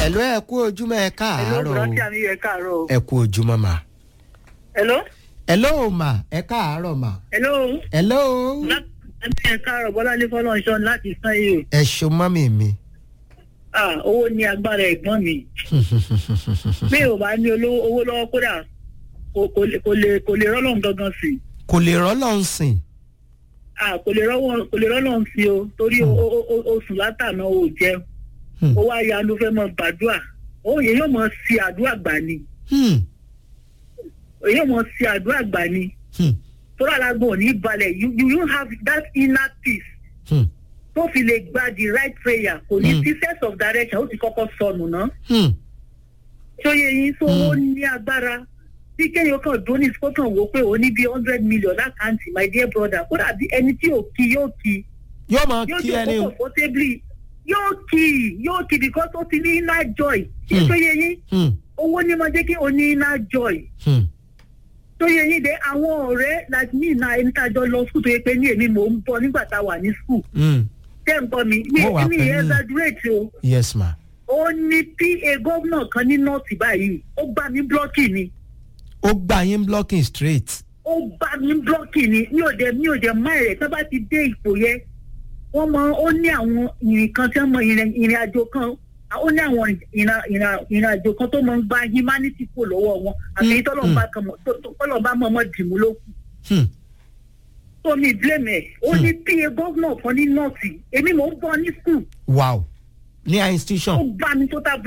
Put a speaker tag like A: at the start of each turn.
A: ẹ̀ló ẹ kú ojúmọ́ ẹ káàárọ̀
B: Hello,
A: o
B: Bùrọ̀dì àmì ẹ káàárọ̀ o.
A: ẹ kú ojúmọ́ mà.
B: Hello?
A: ẹ̀ló mà ẹ káàárọ̀ mà.
B: Hello?
A: ẹ̀ló
B: Láti ẹ káàárọ̀ Bọ́lá ní Fọlọ́nṣọ́ láti sán yìí o.
A: ẹ ṣo mọ́mì mi.
B: Ah, owó ní agbára ẹ̀gbọ́n mi. Bí ò bá ní olówó owó lọ́wọ́ kódà kò kò lè kò lè kò lè rọ́lọ́n gangan sí.
A: kò lè rọ́lọ́ ń sìn.
B: Ah, kò lè rọ́wọ́ kò lè rọ́lọ́n sí o torí o- o- o- oṣù látàná o jẹun.
A: Hmm.
B: Ó wá ya ló fẹ́ mọ gbàdúrà. Ó yẹ yóò mọ sí àdúrà gbà ni.
A: Hmm,
B: Èyí yóò mọ sí àdúrà gbà ni.
A: hmm,
B: Tọ́lá alágbó ò ní balẹ̀ you you you have that inner peace.
A: hmm,
B: tó fi lè gba the right prayer kò ní
A: Mm.
B: sí sense of direction ó ti kọ́kọ́ sọnù ná.
A: hmm.
B: ṣóye yín tó ó ní agbára bí kéèyàn kan dún ní kó kàn wó pé ó ní bí hundred million lákàntì my dear brother kó dàbí ẹni tí ò kí yóò kí
A: yóò máa
B: yóò
A: kí
B: ti
A: ẹni
B: kó
A: o.
B: comfortably yóò kí yóò kí because ó ti ní inner joy
A: Mm.
B: ṣóye yín
A: Hmm,
B: owó ní máa jẹ́ kí o ní inner joy
A: hmm,
B: ṣóye yín dé àwọn ọ̀rẹ́ like me na ẹni tá a jọ lọ school tó yẹ pé ní èmi mò ń bọ̀ nígbà tá a wà ní school
A: hmm.
B: tẹ́ ń gbọ́ mi mi
A: Mo wà
B: mi
A: pẹ̀lú yín.
B: exaggerate o.
A: yes ma.
B: ó ní pa gómìnà kan ní nọ́ọ̀tì báyìí ó gbá mi blọ́ọ̀kì ni
A: ó gbà yín blocking straight.
B: ó gbá mi blọ́ọ̀kì ni mi ò dé mi ò dé má rẹ̀ tó bá ti dé ipò yẹn wọ́n mọ ó ní àwọn ìrìn kan tí wọ́n mọ ìrìn ìrìn àjò kan ó ní àwọn ìrìn ìrìn- ìrìn àjò kan tó mọ ń gba humanity kò lọ́wọ́ wọn àti èyí tọ́lọ́mùbá kan mọ̀ tó- tó- tọ́lọ́mùbá mọ̀ mọ́ dìmú ló kù
A: Hmm,
B: tó mi blame ẹ̀ ó ní pa gómìnà kan ní nọ́ọ̀tì èmi mò ń bọ̀ ní school
A: wow ní a
B: ó
A: institution.
B: gbá mi total